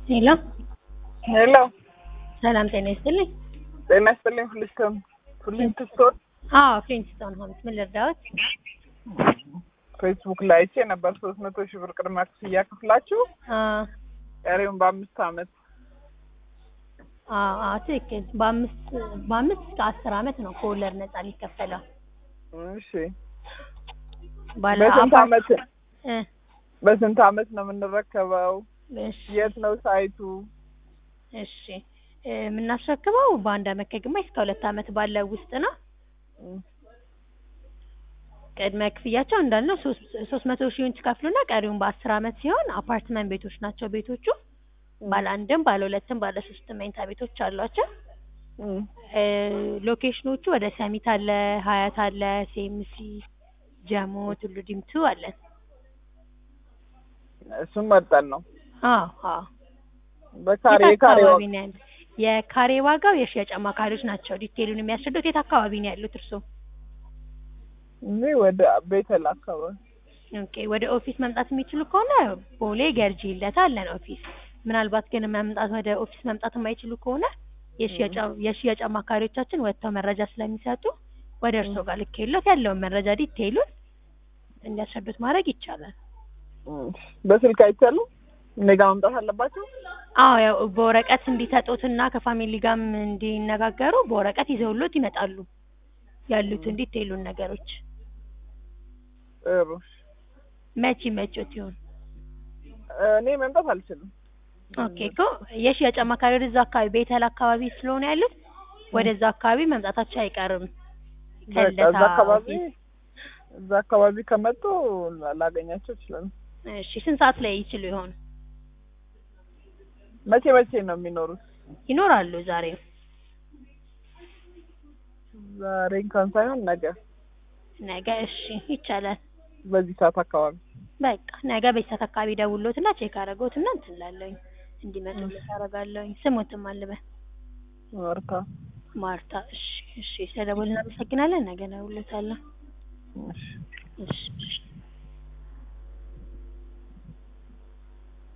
ሄሎ ሄሎ ሰላም ጤና ይስጥልኝ። ጤና ይስጥልኝ። ፍሊስቶን ፍሊንትስቶን አዎ ፍሊንትስቶን ሆምስ ምን ልርዳዎት? ፌስቡክ ላይ አይቼ ነበር ሶስት መቶ ሺህ ብር ቅድመ ክፍያ ከፍላችሁ አዎ ቀሪውን በአምስት አመት አዎ አዎ ትክክል። በአምስት በአምስት እስከ አስር አመት ነው ከወለድ ነጻ ሊከፈለው። እሺ ባለ በስንት አፓርት- አመት እ በስንት አመት ነው የምንረከበው? እሺ የት ነው ሳይቱ? እሺ እ የምናስረክበው በአንድ አመት ከግማሽ እስከ ሁለት አመት ባለው ውስጥ ነው። እም፣ ቅድመ ክፍያቸው እንዳልነው ሶስት ሶስት መቶ ሺውን ትከፍሉና ቀሪውን በአስር አመት ሲሆን አፓርትመንት ቤቶች ናቸው ቤቶቹ። ባለ አንድም ባለ ሁለትም ባለ ሶስትም መኝታ ቤቶች አሏቸው። እም፣ እ ሎኬሽኖቹ ወደ ሰሚት አለ፣ ሀያት አለ፣ ሴምሲ፣ ጀሞ፣ ቱሉ ዲምቱ አለን። እሱን መርጠን ነው አዎ አዎ በካሬ የት የካሬ አካባቢ ነው ያሉት? የካሬ ዋጋው የሽያጭ አማካሪዎች ናቸው ዲቴሉን የሚያስረዱት። የት አካባቢ ነው ያሉት እርስዎ? እዚህ ወደ ቤተል አካባቢ ኦኬ ወደ ኦፊስ መምጣት የሚችሉ ከሆነ ቦሌ ገርጂ ይለታ አለን ኦፊስ። ምናልባት ግን መምጣት ወደ ኦፊስ መምጣት የማይችሉ ከሆነ የሽያጭ የሽያጭ አማካሪዎቻችን ወጥተው መረጃ ስለሚሰጡ ወደ እርስዎ ጋር ልኬሎት ያለውን መረጃ ዲቴይሉን እንዲያስረዱት ማድረግ ይቻላል። እም፣ በስልክ አይቻልም? እኔ ጋር መምጣት አለባቸው? አዎ ያው በወረቀት እንዲሰጡትና ከፋሚሊ ጋርም እንዲነጋገሩ በወረቀት ይዘውሎት ይመጣሉ ያሉትን ዲቴይሉን ነገሮች። ጥሩ መቼ መቼት ይሆን? እኔ መምጣት አልችልም። ኦኬ እኮ የሽያጭ አማካሪ ወደዛ አካባቢ ቤተል አካባቢ ስለሆነ ያሉት ወደዛ አካባቢ መምጣታቸው አይቀርም። በቃ እዛ ከልደታ አካባቢ ኦፊስ። እዛ አካባቢ ከመጡ ላገኛቸው ይችላል። እሺ ስንት ሰዓት ላይ ይችሉ ይሆን? መቼ መቼ ነው የሚኖሩት? ይኖራሉ ዛሬ። ዛሬ እንኳን ሳይሆን ነገ ነገ እሺ ይቻላል። በዚህ ሰዓት አካባቢ በቃ ነገ በዚህ ሰዓት አካባቢ ደውሎትና ቼክ አደረገውትና እንትን እላለሁኝ እንዲመጡልኝ አደርጋለሁኝ። ስሞትም አልበ ማርታ ማርታ። እሺ እሺ ስለደወልን እናመሰግናለን። ነገ ደውሎታለሁ። እሺ እሺ እሺ